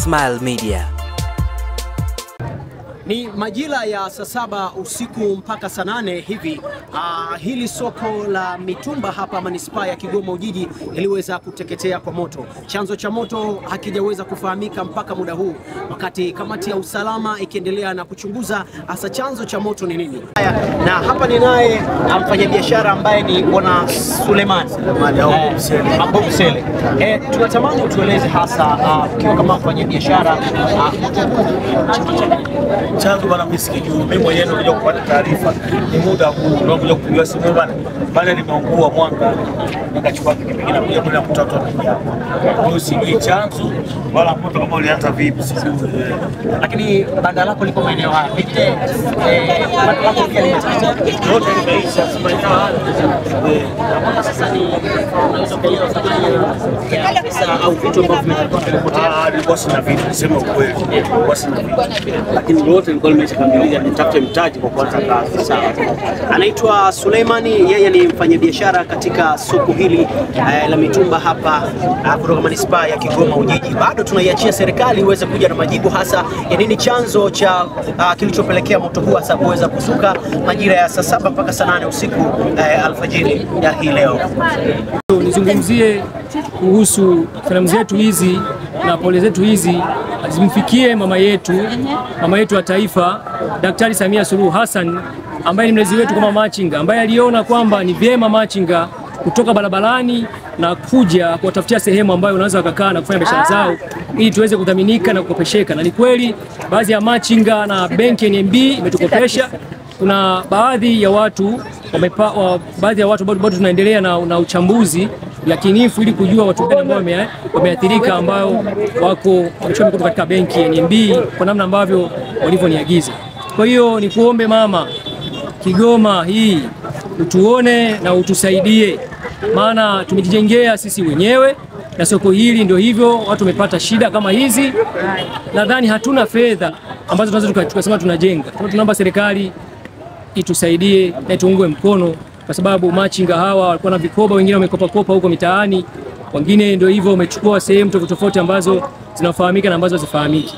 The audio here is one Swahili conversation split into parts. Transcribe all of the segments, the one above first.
Smile Media. Ni majira ya saa saba usiku mpaka saa nane hivi. Uh, hili soko la mitumba hapa manispaa ya Kigoma Ujiji liliweza kuteketea kwa moto. Chanzo cha moto hakijaweza kufahamika mpaka muda huu, wakati kamati ya usalama ikiendelea na kuchunguza hasa chanzo cha moto ni nini. Haya, na hapa ni naye mfanyabiashara ambaye ni bwana Suleiman eh, Ambo Msele. Eh, tunatamani utueleze hasa ukiwa kama mfanyabiashara uh, chanzo bana, mimi sikijui. Mimi mwenyewe ndio kuja kupata taarifa, ni muda huu ndio kuja kupiga simu bana, bana nimeungua mwanga, nikachukua pikipiki na kuja kule mtoto anaingia. Kwa hiyo sijui chanzo wala moto kama ulianza vipi, sijui. lakini banda lako liko maeneo haya, pengine eh, banda lako pia limeteketea. Yote limeisha, si maeneo haya. Eh, Mpaka sasa ni unaweza kuelewa thamani ya- ya pesa au vitu ambavyo vimekuwa vimepotea. ah, nilikuwa sina vitu, niseme ukweli, nilikuwa sina vitu. lakini lote lilikuwa limeshakamilika, nitafute mtaji kwa kuanza kazi. Sawa. Anaitwa Suleimani, yeye ni mfanyabiashara katika soko hili eh, la mitumba hapa eh, kutoka manispaa ya Kigoma Ujiji. Bado tunaiachia serikali iweze kuja na majibu hasa ya nini chanzo cha uh, kilichopelekea moto huu hasa kuweza kuzuka majira ya saa saba mpaka saa nane usiku eh, alfajiri ya hii leo. Nizungumzie kuhusu filamu zetu hizi na pole zetu hizi zimfikie mama yetu, mama yetu wa taifa, Daktari Samia Suluhu Hassan ambaye ni mlezi wetu kama machinga, ambaye aliona kwamba ni vyema machinga kutoka barabarani na kuja kuwatafutia sehemu ambayo wanaweza wakakaa na kufanya biashara zao ili tuweze kudhaminika na kukopesheka. Na ni kweli baadhi ya machinga na benki ya NMB imetukopesha kuna baadhi ya watu wamepa, wa, baadhi ya watu bado, bado tunaendelea na, na uchambuzi yakinifu ili kujua watu gani ambao wame- wameathirika ambao wako wamechukua mikopo katika benki ya NMB kwa namna ambavyo walivyoniagiza. Kwa hiyo ni kuombe mama, Kigoma hii utuone na utusaidie, maana tumejijengea sisi wenyewe na soko hili ndio hivyo, watu wamepata shida kama hizi. Nadhani hatuna fedha ambazo tunaweza tuka- tukasema tunajenga. Kwa hiyo tunaomba serikali itusaidie na ituungue mkono, kwa sababu machinga hawa walikuwa na vikoba, wengine wamekopakopa huko mitaani, wengine ndio hivyo wamechukua sehemu tofauti tofauti ambazo zinafahamika na ambazo hazifahamiki.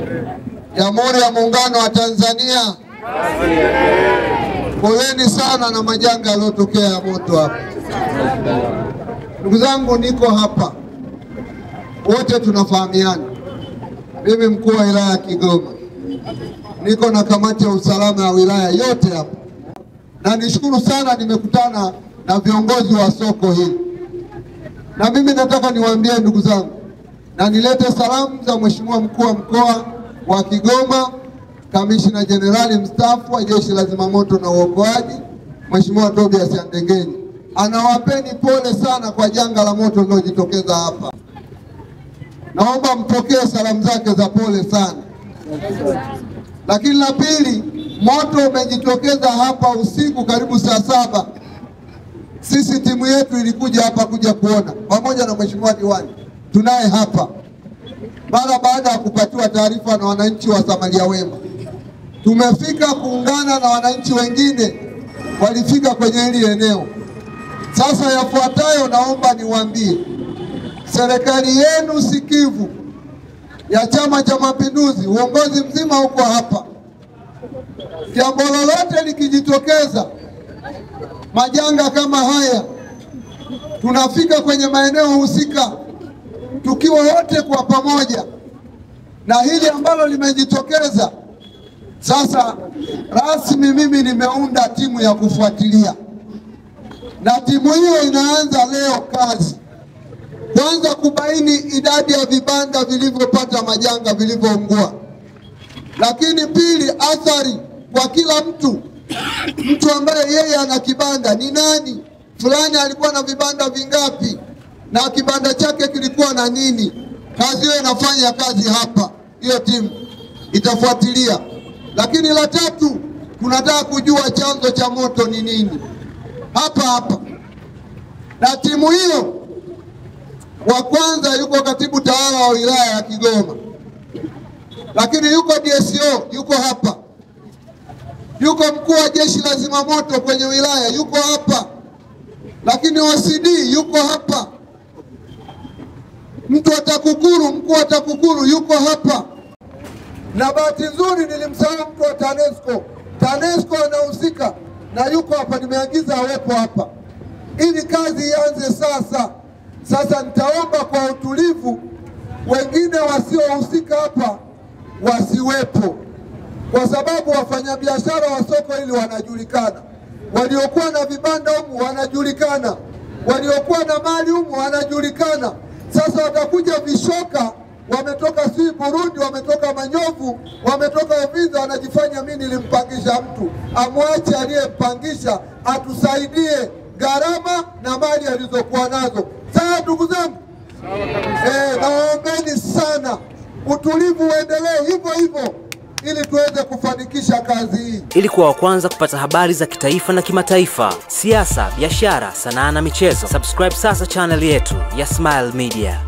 Jamhuri ya Muungano wa Tanzania, poleni sana na majanga yaliyotokea ya moto hapa. Ndugu zangu, niko hapa, wote tunafahamiana. Mimi mkuu wa wilaya ya Kigoma, niko na kamati ya usalama ya wilaya yote hapa, na nishukuru sana, nimekutana na viongozi wa soko hili, na mimi nataka niwaambie ndugu zangu, na nilete salamu za Mheshimiwa mkuu wa mkoa wa Kigoma, kamishina jenerali mstaafu wa jeshi la zimamoto na uokoaji, Mheshimiwa Tobias Andengenyi. Anawapeni pole sana kwa janga la moto lililojitokeza hapa. Naomba mpokee salamu zake za pole sana. Lakini la pili, moto umejitokeza hapa usiku karibu saa saba. Sisi timu yetu ilikuja hapa kuja kuona pamoja na mheshimiwa diwani, tunaye hapa mara baada ya kupatiwa taarifa na wananchi wa Samaria Wema. Tumefika kuungana na wananchi wengine walifika kwenye hili eneo. Sasa yafuatayo naomba niwaambie, serikali yenu sikivu ya Chama cha Mapinduzi, uongozi mzima uko hapa. Jambo lolote likijitokeza, majanga kama haya, tunafika kwenye maeneo husika tukiwa wote kwa pamoja, na hili ambalo limejitokeza sasa, rasmi mimi nimeunda timu ya kufuatilia, na timu hiyo inaanza leo kazi, kwanza kubaini idadi ya vibanda vilivyopata majanga vilivyoungua, lakini pili, athari kwa kila mtu. Mtu ambaye yeye ana kibanda ni nani, fulani alikuwa na vibanda vingapi, na kibanda chake kilikuwa na nini. Kazi hiyo inafanya kazi hapa, hiyo timu itafuatilia. Lakini la tatu, tunataka kujua chanzo cha moto ni nini hapa hapa, na timu hiyo wa kwanza yuko katibu tawala wa wilaya ya Kigoma, lakini yuko DSO yuko hapa, yuko mkuu wa jeshi la zimamoto kwenye wilaya yuko hapa, lakini OCD yuko hapa, Mtu wa TAKUKURU, mkuu wa TAKUKURU yuko hapa, na bahati nzuri nilimsahau mtu wa TANESCO. TANESCO anahusika na yuko hapa, nimeagiza awepo hapa ili kazi ianze sasa. Sasa nitaomba kwa utulivu, wengine wasiohusika hapa wasiwepo, kwa sababu wafanyabiashara wa soko hili wanajulikana, waliokuwa na vibanda humu wanajulikana, waliokuwa na mali humu wanajulikana. Sasa watakuja vishoka, wametoka sijui Burundi, wametoka Manyovu, wametoka Uvinza, wanajifanya mimi nilimpangisha mtu. Amwache aliyempangisha atusaidie gharama na mali alizokuwa nazo. Sawa ndugu zangu? Eh, nawaombeni sana utulivu uendelee hivyo hivyo ili tuweze kufanikisha kazi hii. Ili kuwa wa kwanza kupata habari za kitaifa na kimataifa, siasa, biashara, sanaa na michezo, subscribe sasa channel yetu ya Smile Media.